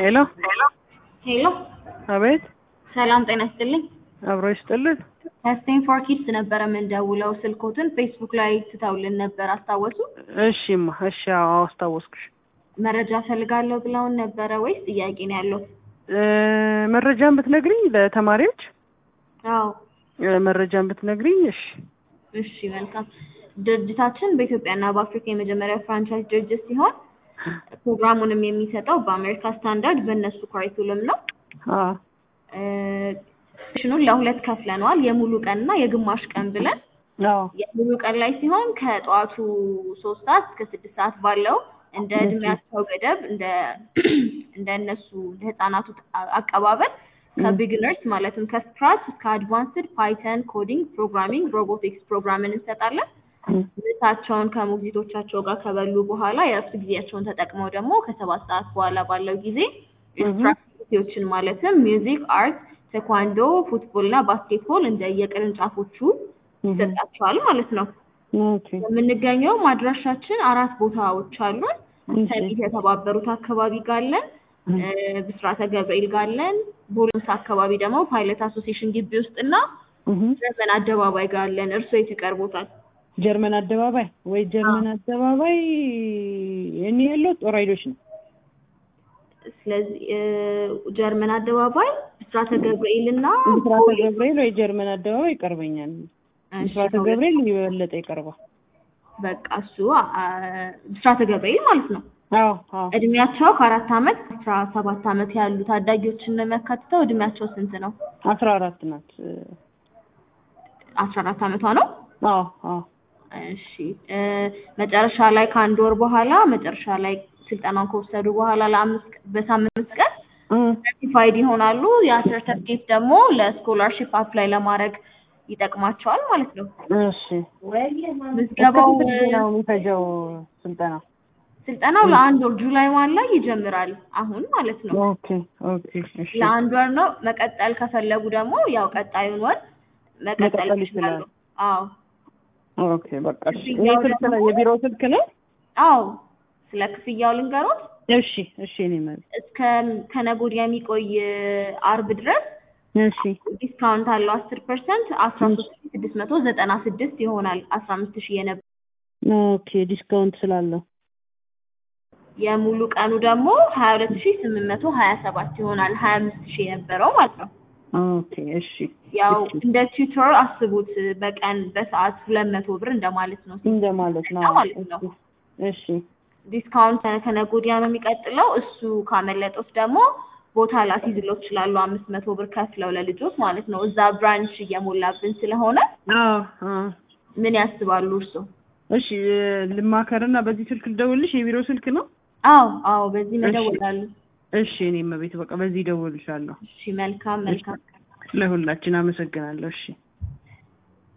ሄሎ ሄሎ አቤት ሰላም ጤና ይስጥልኝ። አብሮ ይስጥልን። ከስቴም ፎር ኪድስ ነበረ የምንደውለው። ስልኮትን ፌስቡክ ላይ ትተውልን ነበር አስታወሱ? እሺማ እሺ አዎ አስታወስኩሽ። መረጃ ፈልጋለሁ ብለውን ነበረ ወይስ ጥያቄ ነው ያለው? እ መረጃን ብትነግሪኝ ለተማሪዎች አዎ እ መረጃን ብትነግሪኝ እሺ እሺ መልካም። ድርጅታችን በኢትዮጵያና በአፍሪካ የመጀመሪያው ፍራንቻይዝ ድርጅት ሲሆን ፕሮግራሙንም የሚሰጠው በአሜሪካ ስታንዳርድ በእነሱ ካሪኩለም ነው። አ ሽኑን ለሁለት ከፍለነዋል። የሙሉ ቀን እና የግማሽ ቀን ብለን አዎ የሙሉ ቀን ላይ ሲሆን ከጠዋቱ ሶስት ሰዓት እስከ ስድስት ሰዓት ባለው እንደ እድሜያቸው ገደብ እንደ እንደ እነሱ እንደ ህጻናቱ አቀባበል ከቢግነርስ ማለትም ከስክራች እስከ አድቫንስድ ፓይተን፣ ኮዲንግ፣ ፕሮግራሚንግ፣ ሮቦቲክስ ፕሮግራምን እንሰጣለን። ምሳቸውን ከሞግዚቶቻቸው ጋር ከበሉ በኋላ የእረፍት ጊዜያቸውን ተጠቅመው ደግሞ ከሰባት ሰዓት በኋላ ባለው ጊዜ ኤክስትራክቲቪቲዎችን ማለትም ሚውዚክ፣ አርት፣ ቴኳንዶ፣ ፉትቦል እና ባስኬትቦል እንደ የቅርንጫፎቹ ይሰጣቸዋል ማለት ነው። ኦኬ የምንገኘው አድራሻችን አራት ቦታዎች አሉን። ሰሚት የተባበሩት አካባቢ ጋለን፣ ብስራተ ገብርኤል ጋለን፣ ቦሎንስ አካባቢ ደግሞ ፓይለት አሶሲዬሽን ግቢ ውስጥ እና ጀርመን አደባባይ ጋለን። እርስዎ የት ይቀርቦታል? ጀርመን አደባባይ ወይ ጀርመን አደባባይ እኔ ያለው ጦር ኃይሎች ነው። ስለዚህ እ ጀርመን አደባባይ ብስራተ ገብርኤል እና ምስራተ ገብርኤል ወይ ጀርመን አደባባይ ይቀርበኛል። ምስራተ ገብርኤል የበለጠ ይቀርባል። በቃ እሱ አ፣ ብስራተ ገብርኤል ማለት ነው። አዎ አዎ እድሜያቸው ከአራት አመት አስራ ሰባት አመት ያሉ ታዳጊዎችን ነው የሚያካትተው። እድሜያቸው ስንት ነው? አስራ አራት ናት። አስራ አራት አመቷ ነው። አዎ አዎ እሺ እ መጨረሻ ላይ ከአንድ ወር በኋላ መጨረሻ ላይ ስልጠናውን ከወሰዱ በኋላ ለአምስት በሳምንት ቀን ሰርቲፋይድ ይሆናሉ። ያ ሰርተፍኬት ደግሞ ለስኮላርሺፕ አፕላይ ለማድረግ ይጠቅማቸዋል ማለት ነው። እሺ ምዝገባው እስከ ስንት ጊዜ ነው የሚፈጀው ስልጠና? ስልጠናው ለአንድ ወር ጁላይ ዋን ላይ ይጀምራል። አሁን ማለት ነው ኦኬ ኦኬ እሺ ለአንድ ወር ነው። መቀጠል ከፈለጉ ደግሞ ያው ቀጣዩን ወር መቀጠል መቀጠል ይችላሉ። ይችላል። አዎ ኦኬ በቃ እሺ። ይሄ ስልክ ነው የቢሮ ስልክ ነው? አዎ ስለ ክፍያው ልንገሮት። እሺ እሺ እኔ ማለት እስከ ከነገ ወዲያ የሚቆይ አርብ ድረስ እሺ ዲስካውንት አለው አስር ፐርሰንት አስራ ሶስት ሺ ስድስት መቶ ዘጠና ስድስት ይሆናል። አስራ አምስት ሺህ የነበረ ኦኬ ዲስካውንት ስላለው የሙሉ ቀኑ ደግሞ ሀያ ሁለት ሺ ስምንት መቶ ሀያ ሰባት ይሆናል። ሀያ አምስት ሺህ የነበረው ማለት ነው። ኦኬ እሺ ያው እሺ እንደ ቲዩተር አስቡት። በቀን በሰዓት ሁለት መቶ ብር እንደማለት ነው እንደማለት ነው። ማለት ነው። እሺ ዲስካውንት ከነገ ወዲያ ነው የሚቀጥለው። እሱ ካመለጦት ደግሞ ቦታ ላስይዝለው ይችላሉ። አምስት መቶ ብር ከፍለው ለልጆች ማለት ነው። እዛ ብራንች እየሞላብን ስለሆነ አዎ አዎ ምን ያስባሉ እርስዎ? እሺ ልማከርና በዚህ ስልክ ልደውልሽ የቢሮ ስልክ ነው? አዎ አዎ፣ በዚህ መደወላሉ። እሺ እኔም ቤት በቃ በዚህ እደውልልሻለሁ። እሺ መልካም መልካም። ለሁላችን አመሰግናለሁ። እሺ